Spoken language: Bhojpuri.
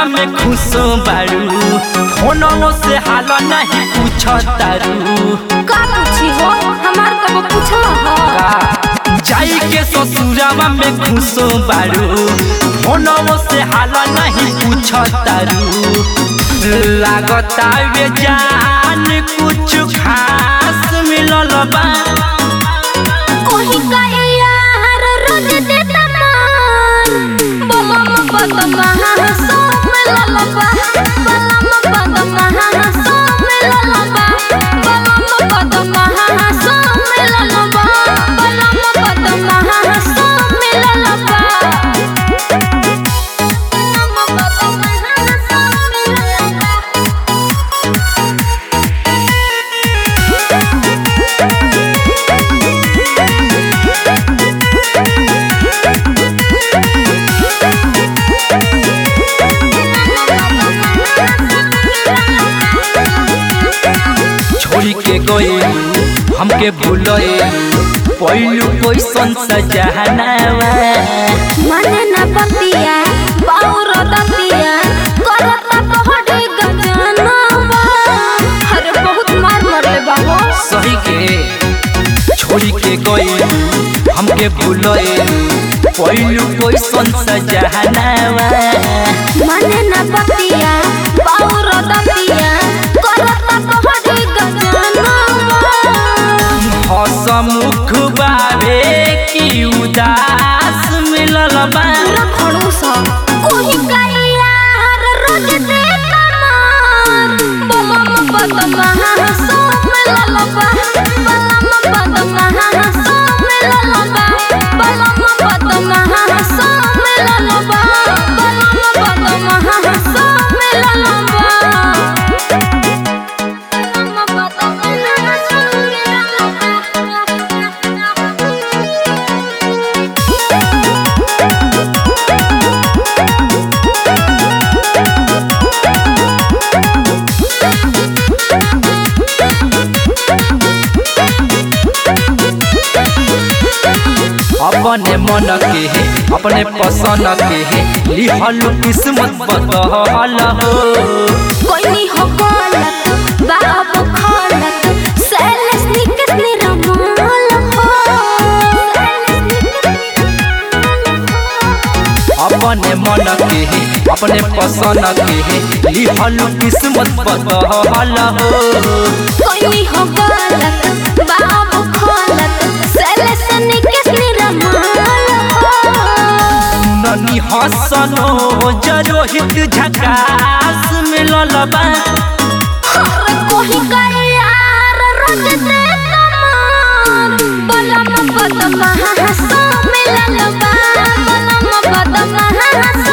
ससुरावा में खुशो बारू फोनवो से हाल नहीं पूछ तारू का पूछी हो हमार कबो पूछला हो जाई के ससुरावा में खुशो बारू फोनवो से हाल नहीं पूछ तारू लागता वे जान कुछ खास मिलल बा कोही का यार रोज देता मान बलम बदमा सो मिलल बा बलम बदमा सो मिलल बा बलम बदमा सो मिलल बा बलम बदमा सो मिलल बा बलम बदमा सो मिलल बा छोड़ी के गए हमके भूलए पहलू कैसन सजहनावा मने न पतिया बाउर दतिया करता पहड़े गजनवा अरे बहुत मार मरले बाबू सही के छोड़ी के गए हमके भूलए पहलू कैसन सजहनावा मने न पतिया बाउर दतिया करता पहड़े गजनवा हसमुख बाबे की उदास मिलल बा पूरा खड़ूस कोही का यार रोज देता मार बलम बदमा सो मिलल बा बलम बदमा सो मिलल बा बलम बदमा सो मिलल बा बलम बदमा सो मिलल बा बलम बदमा सो मिलल बा अपने मन के है अपने पसंद के है लिहल किस्मत बदहल हो कोई हो गलत बाब खलत सैलस निकस निरमाल हो अपने मन के है अपने पसंद के है लिहल किस्मत बदहल हो कोई हो गलत बाब खलत सैलस निकस निरमाल हो ननी हसनो जरोहित झकास मिलल बा अरे कोई का यार रोज देता मान बलम बदमा सो मिलल बा बलम बदमा सो